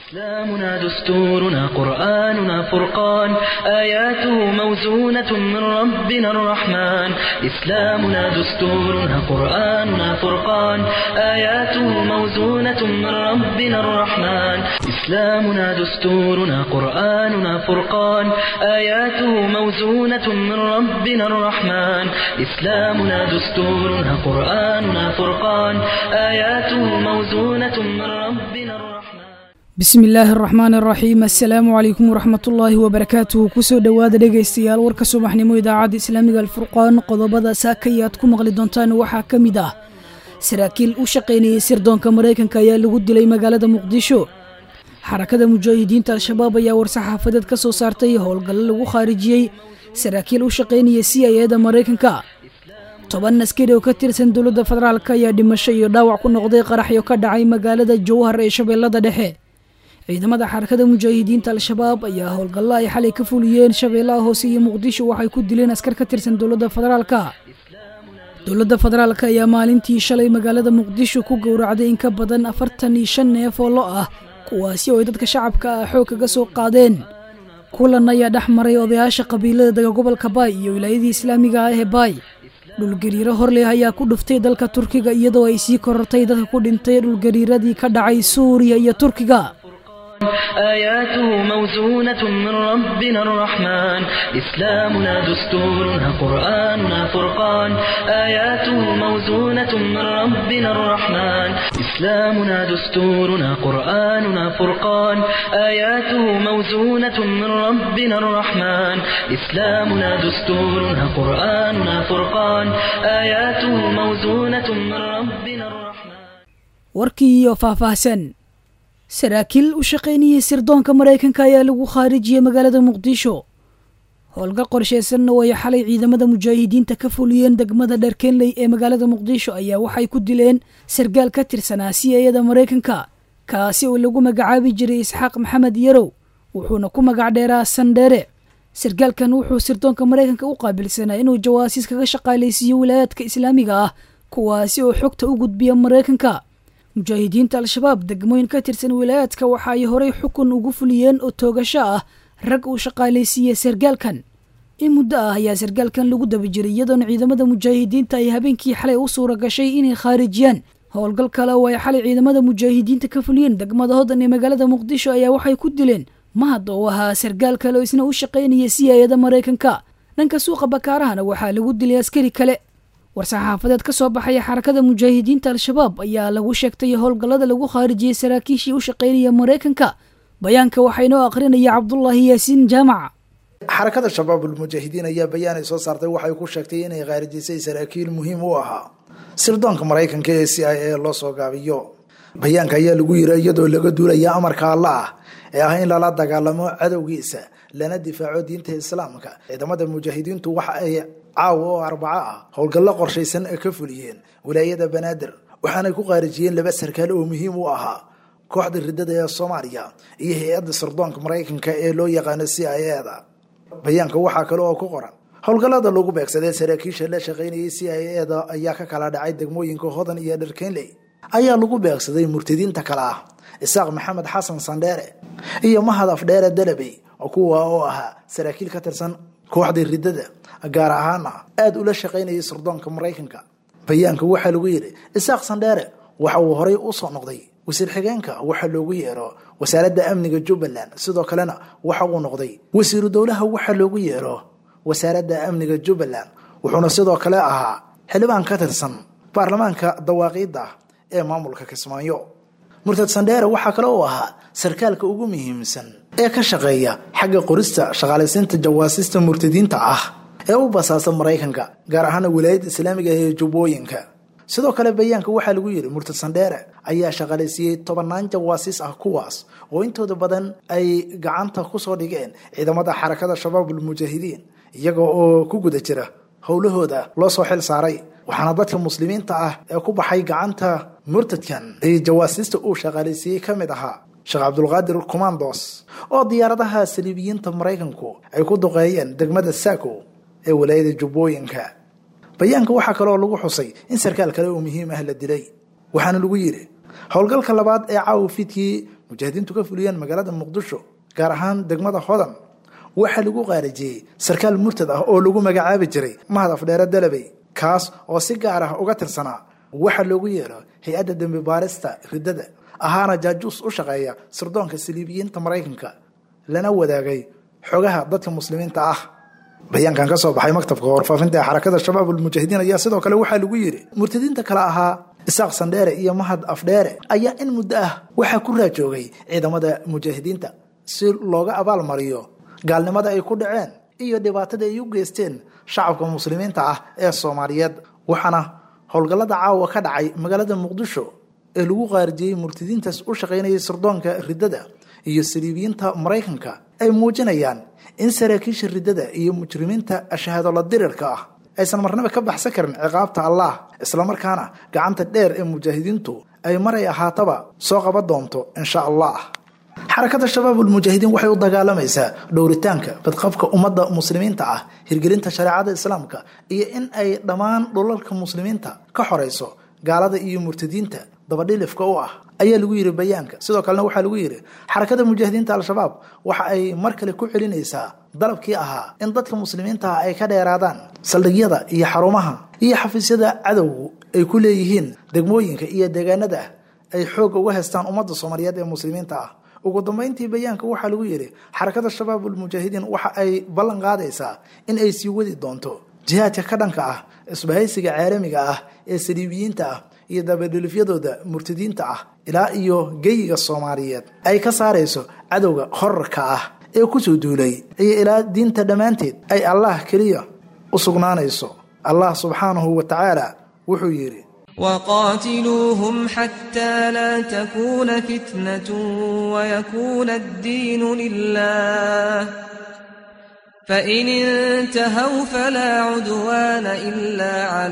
إسلامنا دستورنا قرآننا فرقان آياته موزونة من ربنا الرحمن إسلامنا دستورنا قرآننا فرقان آياته موزونة من ربنا الرحمن إسلامنا دستورنا قرآننا فرقان آياته موزونة من ربنا الرحمن إسلامنا دستورنا قرآننا فرقان آياته موزونة من ربنا الرحمن bismi illaahi araxmaan araxiim assalaamu calaykum waraxmatullaahi wabarakaatuhu kusoo dhowaada dhegaystayaal warka subaxnimo idaacadda islaamiga alfurqaan qodobada saakaya aad ku maqli doontaan waxaa ka mid ah saraakiil u shaqaynayay sirdoonka maraykanka ayaa lagu dilay magaalada muqdisho xarakada mujaahidiinta al-shabaab ayaa war-saxaafadeed ka soo saartay howlgallo lagu khaarijiyey saraakiil u shaqaynaya c i eda maraykanka toban askari oo ka tirsan dowladda federaalk ayaa dhimasho iyo dhaawac ku noqday qaraxyo ka dhacay magaalada jowhar ee shabeellada dhexe ciidamada xarakada mujaahidiinta al-shabaab ayaa howlgallo ay xalay ka fuliyeen shabeellaha hoose iyo muqdisho waxay ku dileen askar ka tirsan dowladda federaalka dowladda federaalk ayaa maalintii shalay magaalada muqdisho ku gowracday in ka badan afartan iyo shan neef oo lo ah kuwaasi oo ay dadka shacabka ah xoog kaga soo qaadeen kulan ayaa dhex maray odayaasha qabiilada dega gobolka baay iyo wilaayadii islaamiga ah ee baay dhulgariiro horleh ayaa ku dhuftay dalka turkiga iyadoo ay sii korortay dadka ku dhintay dhulgariiradii ka dhacay suuriya iyo turkiga آياته موزونة من ربنا الرحمن إسلامنا دستورنا قرآننا فرقان آياته موزونة من ربنا الرحمن إسلامنا دستورنا قرآننا فرقان آياته موزونة من ربنا الرحمن إسلامنا دستورنا قرآننا فرقان آياته موزونة من ربنا الرحمن warkii iyo faahfaahsan saraakiil u shaqaynayay sirdoonka maraykanka ayaa lagu khaarijiyey magaalada muqdisho howlgal qorsheysanna oo ay xalay ciidamada mujaahidiinta ka fuliyeen degmada dharkenley ee magaalada muqdisho ayaa waxay ku dileen sargaal ka tirsanaa c i eda maraykanka kaasi oo lagu magacaabi jiray isxaaq maxamed yarow wuxuuna ku magac dheeraa sandheere sargaalkan wuxuu sirdoonka maraykanka u qaabilsanaa inuu jawaasiis kaga shaqaalaysiiyo wilaayaadka islaamiga ah kuwaasi oo xogta u gudbiya maraykanka mujaahidiinta al-shabaab degmooyin ka tirsan wilaayaadka waxa ay horey xukun ugu fuliyeen oo toogasho ah rag uu shaqaalaysiiyey sargaalkan in muddo ah ayaa sargaalkan lagu daba jiray iyadoona ciidamada mujaahidiinta ay habeenkii xalay u suura gashay inay khaarijiyaan howlgal kale oo ay xalay ciidamada mujaahidiinta ka fuliyeen degmada hodan ee magaalada muqdisho ayaa waxay ku dileen mahad oo ahaa sargaal kale oo isna u shaqaynaya c i eda maraykanka dhanka suuqa bakaarahana waxaa lagu dilay askari kale war-saxaafadeed ka soo baxaya xarakada mujaahidiinta al-shabaab ayaa lagu sheegtay howlgallada lagu khaarijiyey saraakiishii u shaqaynaya maraykanka bayaanka waxaa inoo aqrinaya cabdulaahi yaasiin jaamac xarakada shabaabulmujaahidiin ayaa bayaan ay soo saartay waxay ku sheegtay inay khaarijisay saraakiil muhiim u ahaa sirdoonka maraykanka ee c i a loo soo gaabiyo bayaanka ayaa lagu yiri iyadoo laga duulaya amarka alla ah ee ah in lala dagaalamo cadowgiisa lana difaaco diinta islaamka ciidamada mujaahidiintu waxa ay caawa oo arbaco ah howlgallo qorshaysan ka fuliyeen wilaayada banaadir waxaanay ku qaarijiyeen laba sarkaal oo muhiim u ahaa kooxda ridada ee soomaaliya iyo hay-adda sirdoonka maraykanka ee loo yaqaano c i eda bayaanka waxaa kale oo ku qoran howlgallada lagu beegsaday saraakiisha la shaqaynayay c i eda ayaa ka kala dhacay degmooyinka hodan iyo dharkenley ayaa lagu beegsaday murtadiinta kale ah isaaq maxamed xasan sandheere iyo mahad afdheere dalabey kuwa oo ahaa saraakiil ka tirsan kooxda ridada gaar ahaana aada ula shaqaynayay sirdoonka maraykanka bayaanka waxaa lagu yidhi isaaq sandheere waxa uu horay usoo noqday wasiir xigeenka waxa loogu yeero wasaaradda amniga jubbaland sidoo kalena waxa uu noqday wasiiru dowlaha waxa loogu yeero wasaaradda amniga jubbaland wuxuuna sidoo kale ahaa xildhibaan ka tirsan baarlamaanka dawaaqiidda ee maamulka kismaayo murtad sandheere waxaa kale uu ahaa sarkaalka ugu muhiimsan ee ka shaqeeya xagga qorista shaqaalaysiinta jawaasista murtadiinta ah ee u basaasa maraykanka gaar ahaana wilaayadda islaamiga ee jubbooyinka sidoo kale bayaanka waxaa lagu yidhi murtad sandheere ayaa shaqaalaysiiyey tobannaan jawaasiis ah kuwaas oo intooda badan ay gacanta kusoo dhigeen ciidamada xarakada shabaabulmujaahidiin iyaga oo ku guda jira howlahooda loo soo xil saaray waxaana dadka muslimiinta ah ee ku baxay gacanta murtadkan ee jawaasiista uu shaqaalaysiiyey ka mid ahaa sheekh cabdulqaadir commandos oo diyaaradaha saliibiyiinta maraykanku ay ku duqeeyeen degmada saako ee walaayada jubbooyinka bayaanka waxaa kaleoo lagu xusay in sarkaal kale oo muhiim ah la dilay waxaana lagu yidhi howlgalka labaad ee caawa fiidkii mujaahidiintu ka fuliyeen magaalada muqdisho gaar ahaan degmada hodan waxaa lagu qaarijiyey sarkaal murtad ah oo lagu magacaabi jiray mahad afdheere dalabey kaas oo si gaar ah uga tirsanaa waxa loogu yeero hay-adda dembi baarista riddada ahaana jaajuus u shaqeeya sirdoonka saliibiyiinta maraykanka lana wadaagay xogaha dadka muslimiinta ah bayaankan ka soo baxay maktabka warfaafinta ee xarakada shabaab ulmujaahidiin ayaa sidoo kale waxaa lagu yidhi murtadiinta kale ahaa isaaq sandheere iyo mahad afdheere ayaa in muddo ah waxaa ku raajoogay ciidamada mujaahidiinta si looga abaalmariyo gaalnimada ay ku dhaceen iyo dhibaatada ay u geysteen shacabka muslimiinta ah ee soomaaliyeed waxaana howlgallada caawa ka dhacay magaalada muqdisho ee lagu qaarijiyey murtadiintaas u shaqaynayay sirdoonka riddada iyo saliibiyiinta maraykanka ay muujinayaan in saraakiisha riddada iyo mujrimiinta shahaadolo dirirka ah aysan marnaba ka baxsan karin ciqaabta allah islamarkaana gacanta dheer ee mujaahidiintu ay maray ahaataba soo qaban doonto insha allah xarakada shabaabulmujaahidiin waxay u dagaalamaysaa dhowritaanka badqabka ummadda muslimiinta ah hirgelinta shareecada islaamka iyo in ay dhammaan dhulalka muslimiinta ka xorayso gaalada iyo murtadiinta dabadhilifka u ah ayaa lagu yidhi bayaanka sidoo kalena waxaa lagu yidhi xarakada mujaahidiinta al-shabaab waxa ay mar kale ku celinaysaa dalabkii ahaa in dadka muslimiinta ah ay ka dheeraadaan saldhigyada iyo xarumaha iyo xafiisyada cadowgu ay ku leeyihiin degmooyinka iyo deegaanada ay xoogga uga haystaan ummadda soomaaliyeed ee muslimiinta ah ugu dambeyntii bayaanka waxaa lagu yidhi xarakada shabaabulmujaahidiin waxa ay ballan qaadaysaa in ay sii wadi doonto jihaadka ka dhanka ah isbahaysiga caalamiga ah ee saliibiyiinta ah iyo dabadhilifyadooda murtadiinta ah ilaa iyo geyiga soomaaliyeed ay ka saarayso cadowga horarka ah ee kusoo duulay iyo ilaa diinta dhammaanteed ay allah keliya u sugnaanayso allah subxaanahu wa tacaala wuxuu yidhi وقاتلوهم حتى لا تكون فتنة ويكون الدين لله فإن انتهوا فلا عدوان إلا على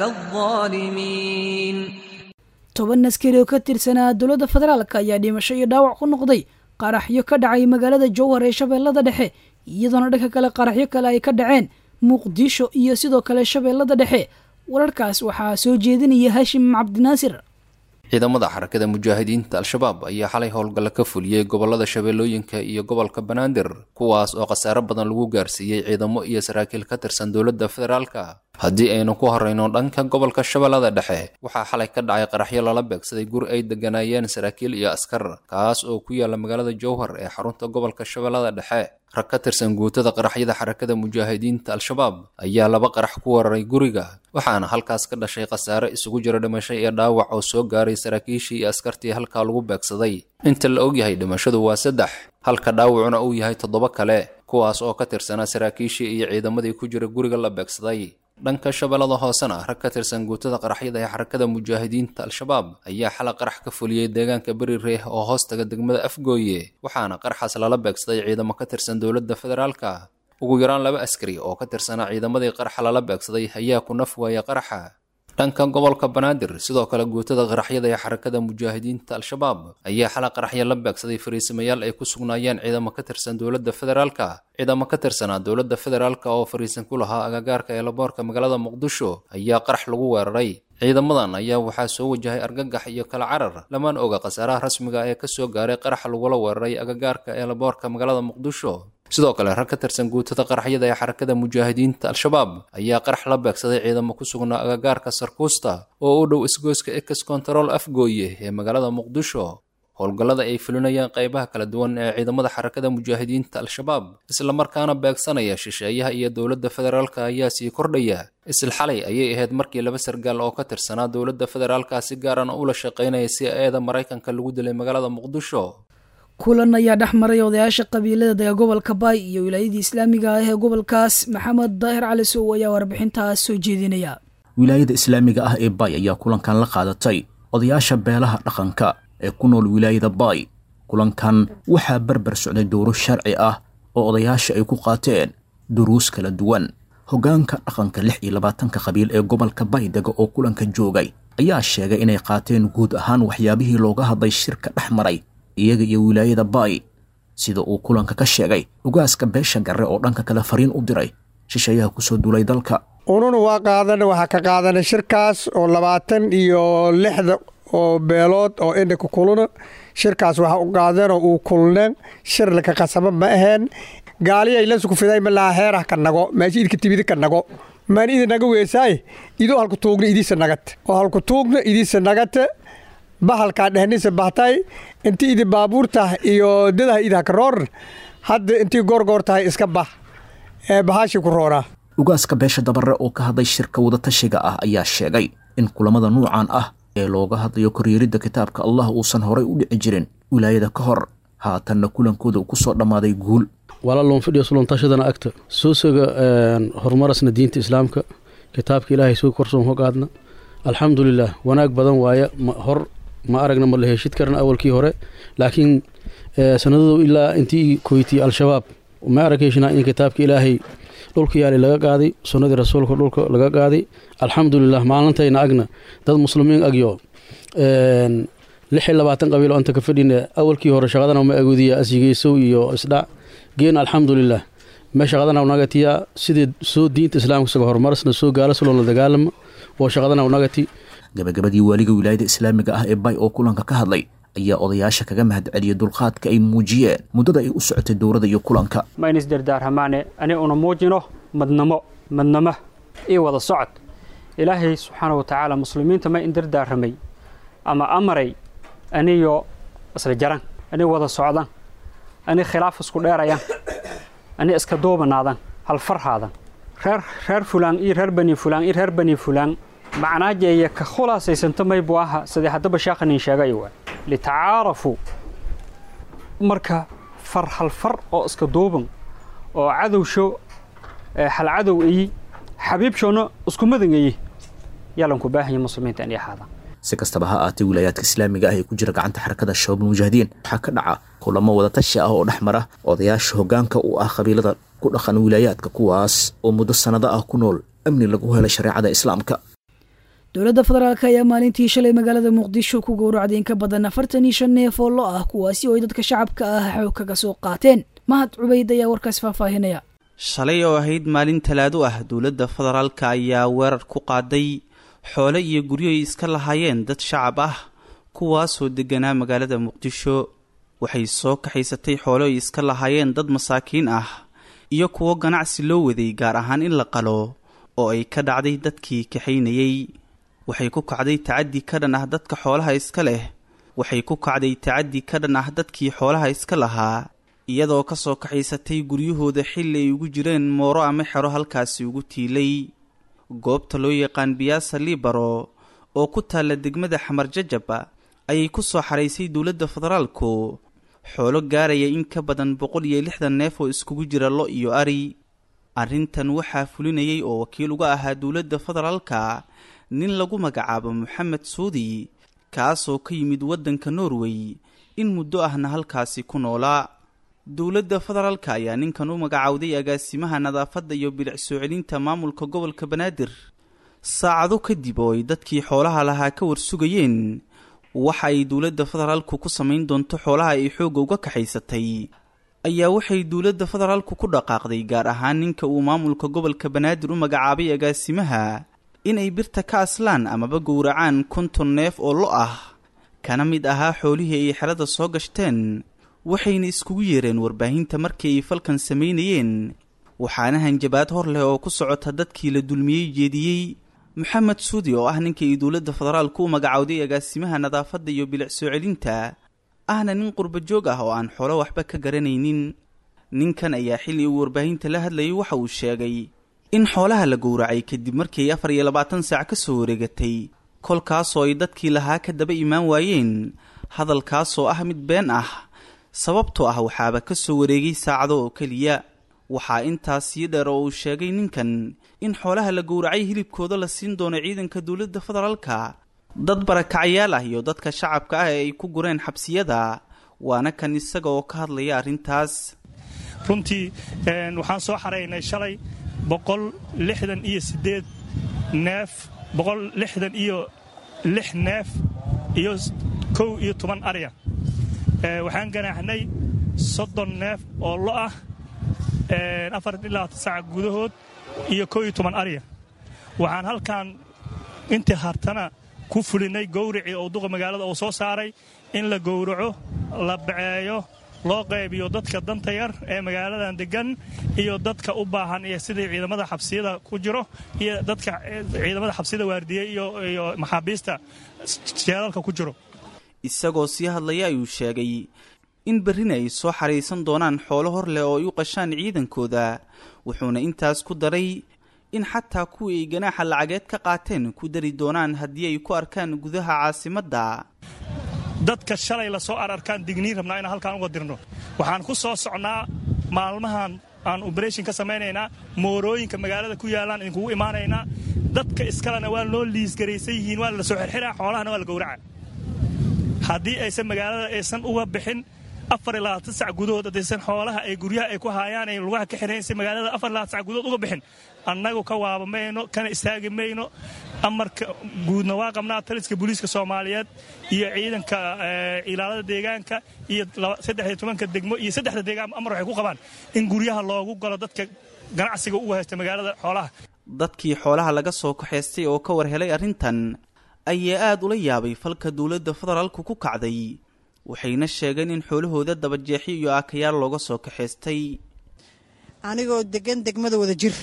الظالمين toban askari oo ka tirsanaa dowladda federaalka ayaa dhimasho iyo dhaawac ku noqday qaraxyo ka dhacay magaalada jowhar ee shabeellada dhexe iyadoona dhanka kale qaraxyo kale ay ka dhaceen muqdisho iyo sidoo kale shabeellada dhexe wararkaas waxaa soo jeedinaya hashim cabdinaasir ciidamada xarakada mujaahidiinta al-shabaab ayaa xalay howlgalla ka fuliyey gobolada shabeellooyinka iyo gobolka banaadir kuwaas oo khasaare badan lagu gaarsiiyey ciidamo iyo saraakiil ka tirsan dowladda federaalka haddii aynu ku horrayno dhanka gobolka shabeellada dhexe waxaa xalay ka dhacay qaraxyo lala beegsaday guri ay degganaayeen saraakiil iyo askar kaas oo ku yaala magaalada jowhar ee xarunta gobolka shabeellada dhexe rag ka tirsan guutada qaraxyada xarakada mujaahidiinta al-shabaab ayaa laba qarax ku wararay guriga waxaana halkaas ka dhashay khasaare isugu jira dhimasho iyo dhaawac oo soo gaaray saraakiishii iyo askartii halkaa lagu beegsaday inta la ogyahay dhimashadu waa saddex halka dhaawacuna uu yahay toddoba kale kuwaas oo ka tirsanaa saraakiishii iyo ciidamadii ku jira guriga la beegsaday dhanka shabeellada hoosena rag ka tirsan guutada qaraxyada ee xarakada mujaahidiinta al-shabaab ayaa xala qarax ka fuliyey deegaanka beri reeh oo hoostaga degmada afgooye waxaana qaraxaas lala beegsaday ciidamo ka tirsan dowladda federaalka ugu yaraan laba askari oo ka tirsanaa ciidamadii qaraxa lala beegsaday ayaa ku naf waaya qaraxa dhanka gobolka banaadir sidoo kale guutada qaraxyada ee xarakada mujaahidiinta al-shabaab ayaa xala qaraxya la beegsaday fariisamayaal ay ku sugnaayeen ciidamo ka tirsan dowladda federaalka ciidamo ka tirsanaa dowladda federaalka oo fariisan ku lahaa agagaarka eelaboorka magaalada muqdisho ayaa qarax lagu weeraray ciidamadan ayaa waxaa soo wajahay argagax iyo kala carar lamaan oga khasaaraha rasmiga ee ka soo gaaray qarax lagula weeraray agagaarka eelaboorka magaalada muqdisho sidoo kale rag ka tirsan guutada qaraxyada ee xarakada mujaahidiinta al-shabaab ayaa qarax la beegsaday ciidamo ku sugnaa agagaarka sarkuusta oo u dhow isgoyska ex control afgooye ee magaalada muqdisho howlgallada ay fulinayaan qaybaha kala duwan ee ciidamada xarakada mujaahidiinta al-shabaab islamarkaana beegsanaya shisheeyaha iyo dowladda federaalka ayaa sii kordhaya isla xalay ayay ahayd markii laba sargaal oo ka tirsanaa dowladda federaalka si gaarana ula shaqaynaya si eeda maraykanka lagu dilay magaalada muqdisho kulan ayaa dhex maray odayaasha qabiilada dega gobolka baay iyo wilaayadii islaamiga ah ee gobolkaas maxamed daahir cali sow ayaa warbixintaas soo jeedinaya wilaayada islaamiga ah ee baay ayaa kulankan la qaadatay odayaasha beelaha dhaqanka ee ku nool wilaayada baay kulankan waxaa barbar socday dowro sharci ah oo odayaasha ay ku qaateen duruus kala duwan hoggaanka dhaqanka lix iyo labaatanka qabiil ee gobolka baay dega oo kulanka joogay ayaa sheegay inay qaateen guud ahaan waxyaabihii looga hadlay shirka dhex maray iyaga iyo wilaayada baay sida uu kulanka ka sheegay ugaaska beesha garre oo dhanka kale fariin u diray shisheeyaha ku soo duulay dalka ununa waa qaadana waxaa ka qaadanay shirkaas oo labaatan iyo lixda oo beelood oo indhika kuluna shirkaas waxa u qaadeenoo uu kulneen shir laka qasaba ma aheen gaaliyay lasku fiday malaa heerah ka nago meesha idka tibidi ka nago maan idi naga weesaaye idoo halku tuugna idiisa nagate oo halku tuugna idiisa nagate bahalkaa dhehnisa bahtay inti idi baabuur tah iyo dadaha idaha ka roor hadda intii goorgoor tahay iska bax ee bahaashi ku roonaa ugaaska beesha dabare oo ka hadlay shirka wadatashiga ah ayaa sheegay in kulamada nuucan ah ee looga hadlayo koryeeridda kitaabka allah uusan horay u dhici jirin wilaayada ka hor haatanna kulankooda uu ku soo dhammaaday guul walaaloon fidhiyo suloontashadana agta suusaga horumarasna diinta islaamka kitaabka ilaahay soo korsoon hogaadna alxamdulilah wanaag badan waaye hor ma aragna ma la heshid karna awalkii hore laakiin sanadadu ilaa intii koytiyey al-shabaab ma arag heshinaa in kitaabka ilaahay dhulka yaali laga qaaday sunnadii rasuulka dhulka laga qaaday alxamdulilah maalintayna agna dad muslimiin agyo lix iyo labaatan qabiil oo anta ka fadhina awalkii hore shaqadana ma agoodiya asigeysow iyo isdhac geen alxamdulilah me shaqadana nagatiya sidii soo diinta islaamka isaga horumarasna soo gaala suloo la dagaalama oo shaqadana nagati gabagabadii waaliga wilaayada islaamiga ah ee bay oo kulanka ka hadlay ayaa odayaasha kaga mahadceliyay dulqaadka ay muujiyeen muddada ay u socotay dowladda iyo kulanka ma in isdardaarhamaane ani una muujino madnamo madnamo iyo wada socod ilaahay subxaana wa tacaala muslimiinta ma in dardaaramay ama amaray aniyo isla jaran ani wada socdan ani khilaaf isku dheerayan ani iska duubanaadan halfarhaadan reer reer fulaan iyo reer bani fulaan iyo reer bani fulaan macnaajeeya ka khulaasaysanto maybu aha sidii haddaba sheekhanin sheegay waa litacaarafuu marka far halfar oo iska duuban oo cadowsho halcadow iyi xabiibshoona isku madan iyi yaalanku baahanya muslimiinta inay ahaadaan si kastaba ha aatay wilaayaadka islaamiga ah ee ku jira gacanta xarakada shabaabul mujaahidiin waxaa ka dhaca kulamo wadatashi ah oo dhex mara odayaasha hoggaanka u ah qabiilada ku dhaqan wilaayaadka kuwaas oo muddo sannado ah ku nool amni lagu helay shareecada islaamka dowladda federaalk ayaa maalintii shalay magaalada muqdisho ku gowracday in ka badan afartan iyo shan neef oo lo ah kuwaasi oo ay dadka shacabka ah xoog kaga soo qaateen mahad cubayd ayaa warkaas faahfaahinaya shalay oo ahayd maalin talaado ah dowladda federaalka ayaa weerar ku qaaday xoole iyo guryo ay iska lahaayeen dad shacab ah kuwaasoo degganaa magaalada muqdisho waxay soo kaxaysatay xoole ay iska lahaayeen dad masaakiin ah iyo kuwo ganacsi loo waday gaar ahaan in la qalo oo ay ka dhacday dadkii kaxaynayey waxay ku kacday tacaddi ka dhan ah dadka xoolaha iska leh waxay ku kacday tacaddi ka dhan ah dadkii xoolaha iska lahaa iyadoo ka soo kaxaysatay guryahooda xilli ay ugu jireen mooro ama xero halkaasi ugu tiilay goobta loo yaqaan biyaasa libaro oo ku taalla degmada xamar jajaba ayay ku soo xaraysay dowladda federaalku xoolo gaaraya in ka badan boqol iyo lixdan neef oo iskugu jira lo iyo ari arrintan waxaa fulinayay oo wakiil uga ahaa dowladda federaalka nin lagu magacaabo moxamed suudi kaasoo ka yimid waddanka norway in muddo ahna halkaasi ku noolaa dowladda federaalka ayaa ninkan u magacaawday agaasimaha nadaafadda iyo bilic soo celinta maamulka gobolka banaadir saacado kadib oo ay dadkii xoolaha lahaa ka warsugayeen waxa ay dowladda federaalku ku samayn doonto xoolaha ay xoogga uga kaxaysatay ayaa waxay dowladda federaalku ku dhaqaaqday gaar ahaan ninka uu maamulka gobolka banaadir u magacaabay agaasimaha inay birta ka aslaan amaba gowracaan konton neef oo lo ah kana mid ahaa xoolihii ay xerada soo gashteen waxayna iskugu yeereen warbaahinta markii ay falkan samaynayeen waxaana hanjabaad hor leh oo ku socota dadkii la dulmiyey jeediyey moxamed suudi oo ah ninkii ay dowladda federaalku u magacowday agaasimaha nadaafadda iyo bilic soo celinta ahna nin qurba joog ah oo aan xoolo waxba ka garanaynin ninkan ayaa xilli uu warbaahinta la hadlayay waxa uu sheegay in xoolaha la gowracay kadib markii ay afar iyo labaatan saac ka soo wareegatay kolkaasoo ay dadkii lahaa ka daba imaan waayeen hadalkaasoo ah mid been ah sababtoo ah waxaaba ka soo wareegay saacado oo keliya waxaa intaas sii dheer oo uu sheegay ninkan in xoolaha la gowracay hilibkooda la siin doono ciidanka dowladda federaalka dad barakacayaal ah iyo dadka shacabka ah ee ay ku gureen xabsiyada waana kan isaga oo ka hadlaya arrintaas runtii waxaan soo xaraynay shalay boqol lixdan iyo siddeed neef boqol lixdan iyo lix neef iyo kow iyo toban arya waxaan ganaaxnay soddon neef oo lo ah afar ilaa saac gudahood iyo kow iyo toban arya waxaan halkan intii hartana ku fulinay gowricii oo duqa magaalada uu soo saaray in la gowraco la baceeyo loo qaybiyo dadka danta yar ee magaaladan degan iyo dadka u baahan iyo sidii ciidamada xabsiyada ku jiro iyo dadka ciidamada xabsiyada waardiyey iyo maxaabiista jeelalka ku jiro isagoo sii hadlaya ayuu sheegay in berrina ay soo xariisan doonaan xoolo hor leh oo ay u qashaan ciidankooda wuxuuna intaas ku daray in xataa kuwii ay ganaaxa lacageed ka qaateen ku dari doonaan haddii ay ku arkaan gudaha caasimadda dadka shalay la soo ararkaan digniin rabnaa inaan halkaan uga dirno waxaan ku soo socnaa maalmahan aan oberation ka samaynaynaa moorooyinka magaalada ku yaallaan idinkugu imaanaynaa dadka iskalena waa loo liisgaraysan yihiin waa la soo xirxiraa xoolahana waa la gowraca haddii aysan magaalada aysan uga bixin afar iyo labaatan sac gudahood haddaysan xoolaha ay guryaha ay ku haayaan ay lugaha ka xiraysa magaalada afar iyo labaatan sac gudahood uga bixin annagu ka waaba mayno kana istaagi mayno amarka guudna waa qabnaa taliska booliiska soomaaliyeed iyo ciidanka ilaalada deegaanka iyo saddex iyo tobanka degmo iyo saddexda deegaan amar waxay ku qabaan in guryaha loogu galo dadka ganacsiga uga haysta magaalada xoolaha dadkii xoolaha laga soo kaxaystay oo ka war helay arrintan ayaa aad ula yaabay falka dowladda federaalku ku kacday waxayna sheegeen in xoolahooda dabajeexyo iyo aakayaal looga soo kaxaystay anigoo degan degmada wada jir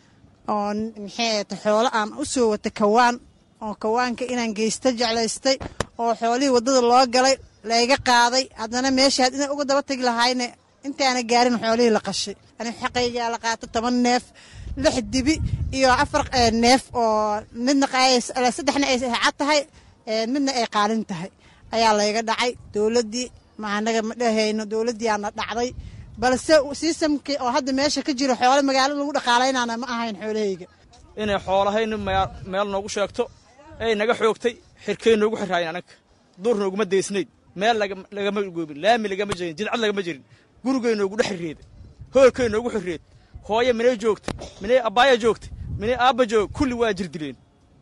oo maxay ta xoolo aan u soo wata kawaan oo kawaanka inaan geysta jeclaystay oo xoolihii waddada loo galay layga qaaday haddana meeshaad inaan uga daba tegi lahayne intaana gaarin xoolihii la qashay ani xaqaygaa la qaato toban neef lix dibi iyo afar neef oo midna saddexna ay cad tahay midna ay qaalin tahay ayaa layga dhacay dowladdii ma anaga ma dhahayno dowladdiiaana dhacday balse siisamkii oo hadda meesha ka jiro xoole magaalada lagu dhaqaalaynana ma ahayn xoolahayga inay xoolahayni meel noogu sheegto ay naga xoogtay xirkay noogu xirraayeen anaga duur nooguma deysnayd meel lagama goobin laami lagama jirin jidcad lagama jirin gurigay noogu dhex xirreeda hoolkay noogu xirreed hooye minay joogtay minay abbaaya joogtay minay aabba joog kulli waa jir dileen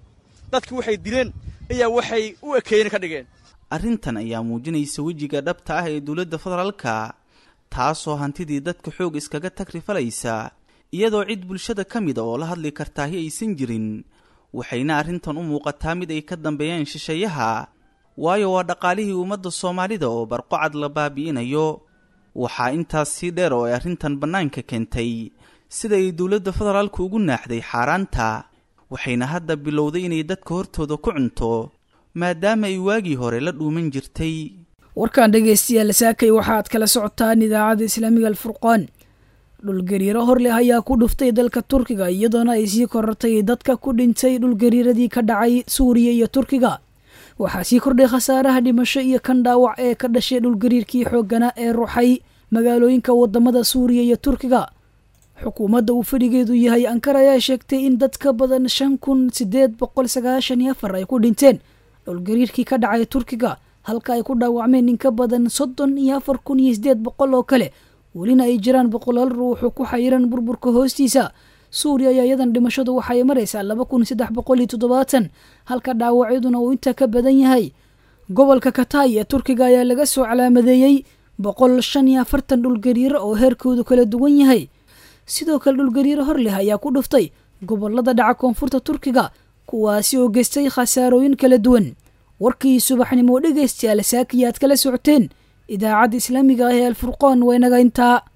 dadki waxay dileen ayaa waxay u ekeyna ka dhigeen arrintan ayaa muujinaysa wejiga dhabta ah ee dowladda federaalka taasoo hantidii dadka xoog iskaga tagrifalaysa iyadoo cid bulshada ka mida oo la hadli kartaahi aysan jirin waxayna arrintan u muuqataa mid ay ka dambeeyaan shisheeyaha waayo waa dhaqaalihii ummadda soomaalida oo barqocad la baabi'inayo waxaa intaas sii dheer oo ay arrintan bannaanka keentay sida ay dowladda federaalku ugu naaxday xaaraanta waxayna hadda bilowday inay dadka hortooda ku cunto maadaama ay waagii hore la dhuuman jirtay warkan dhegaystayaal saakay waxaad kala socotaan idaacadda islaamiga alfurqaan dhulgariiro hor leh ayaa ku dhuftay dalka turkiga iyadoona ay sii korortay dadka ku dhintay dhulgariiradii ka dhacay suuriya iyo turkiga waxaa sii kordhay khasaaraha dhimasho iyo kan dhaawac ee ka dhashay dhulgariirkii xoogganaa ee ruuxay magaalooyinka wadamada suuriya iyo turkiga xukuumadda uu fadhigeedu yahay ankar ayaa sheegtay in dad ka badan shan kun sideed boqol sagaashan iyo afar ay ku dhinteen dhulgariirkii ka dhacay turkiga halka ay ku dhaawacmeen in ka badan soddon iyo afar kun iyo sideed boqol oo kale welina ay jiraan boqolaal ruuxu ku xayiran burburka hoostiisa suuriya ayaa iyadan dhimashadu waxay maraysaa laba kun saddex boqol iyo toddobaatan halka dhaawacyaduna uu intaa ka badan yahay gobolka katay ee turkiga ayaa laga soo calaamadeeyey boqol shan iyo afartan dhulgariiro oo heerkoodu kala duwan yahay sidoo kale dhulgariiro hor leh ayaa ku dhuftay gobolada dhaca koonfurta turkiga kuwaasi oo geystay khasaarooyin kala duwan warkii subaxnimo dhegaystayaal saakiya aad kala socoteen idaacadda islaamiga ah ee alfurqoon waa inaga intaa